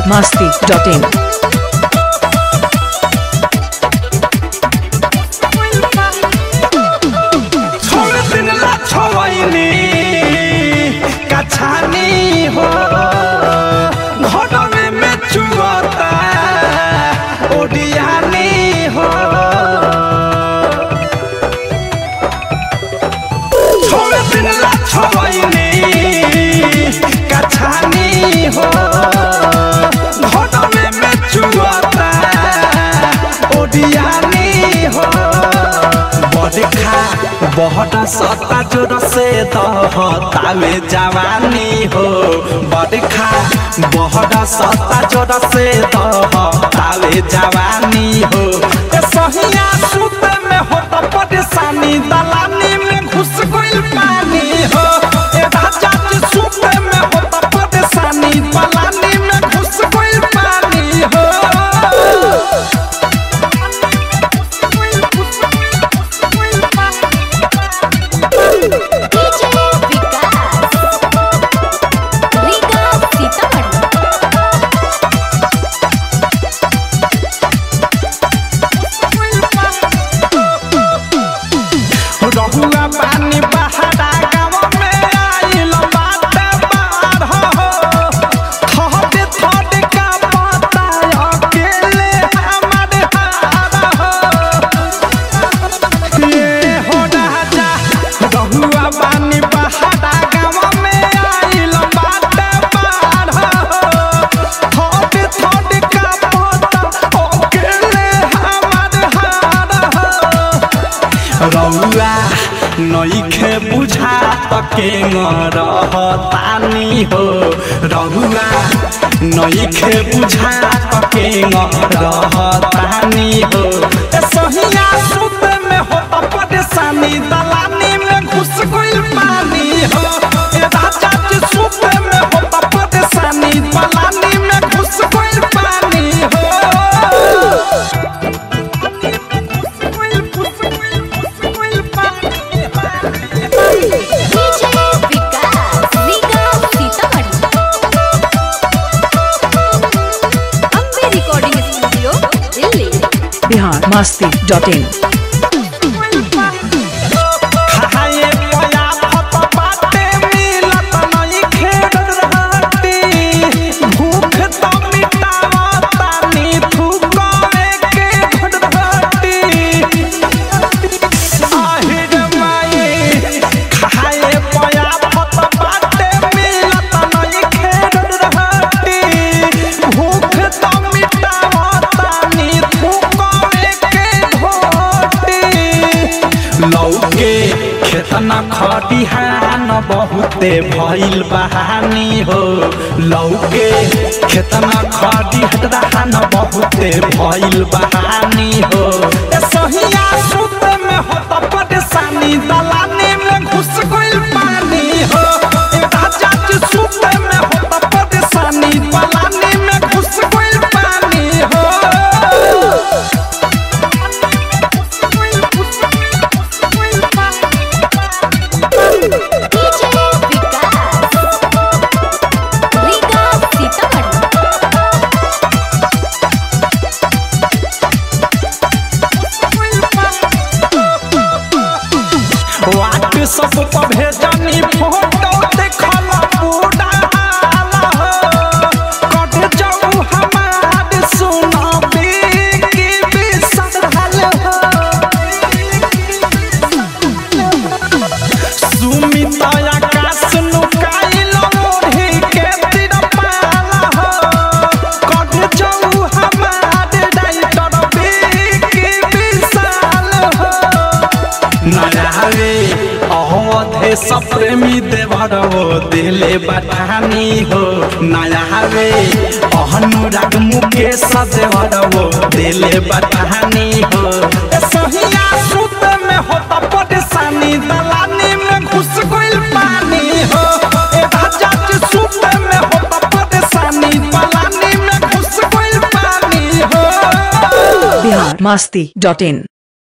masti.in. छोड़ दिन ला छोइनी कछानी हो घटवे में चुगता ओडियानी हो छोड़ दिन ला छोइनी कछानी हो घटवे में चुगता ओडियानी हो बड़खा बहुत सत्ता जोर से दहतावे जवानी हो बड़खा बहुत सत्ता जोर से दहतावे जवानी हो ए सहिया सुत में होता परेशानी दलानी में घुस गइल पानी हो ए राजा जी सुत में होता परेशानी दलानी में घुस गइल पानी हो डीजे विकास रीगा सीतामढ़ी रहुआ पानी बहारा गाँव में आइल बाटे बाढ़ हो थोड़े थोड़े का पता अकेले हमारे हार हो ये हो राजा रहुआ पानी बहारा गाँव में आइल बाटे बाढ़ हो थोड़े थोड़े का पता अकेले हमारे हार हो रौआ नईखे बुझा तके रहतानी हो रौआ नईखे बुझा तके रहतानी हो ए सहिया सुत में होता परेशानी दलानी में घुस गइल पानी हो ए राजा जी सुत में होता परेशानी दलानी में घुस गइल पानी हो DJ Vikas Riga Sitamarhi Ambe recording studio Delhi Bihar masti.in. खाए पया फत बाटे मिलत नहीं खेड़ रहती भूख तो मिटावता नी थूके के घड़ रहती आहिर माई खाए पया फत बाटे मिलत नहीं खेड़ रहती भूख तो मिटावता नी थूके के घोटी लौके खेतना खटिहान बहुते भइल बहानी हो लौके खेतना खटिहान बहुते भइल बहानी हो ए सहिया सुत में होता परेशानी दलानी में घुस गइल पानी हो ए राजा जी सुत में होता परेशानी दलानी में घुस गइल पानी हो डीजे विकास रीगा सीतामढ़ी वाट सब पर भेजनी फोटो देखल पूरा हाल हो कट जाऊ हमार सुनबी की बिसरल हो सुमित आकाश नुकाइल मोढ़ी के तिरपाल हो कट जाऊ हमार राइटर बी की विशाल हो नयावे अहोधे सप्रेमी देवरवो दिले बठानी हो नयावे अहनुराग मुकेश देवरवो दिले बठानी हो ए सहिया सुत में होता परेशानी दलानी में घुस गइल पानी हो ए राजा जी सुत में होता परेशानी दलानी में घुस गइल पानी हो Bihar masti.in.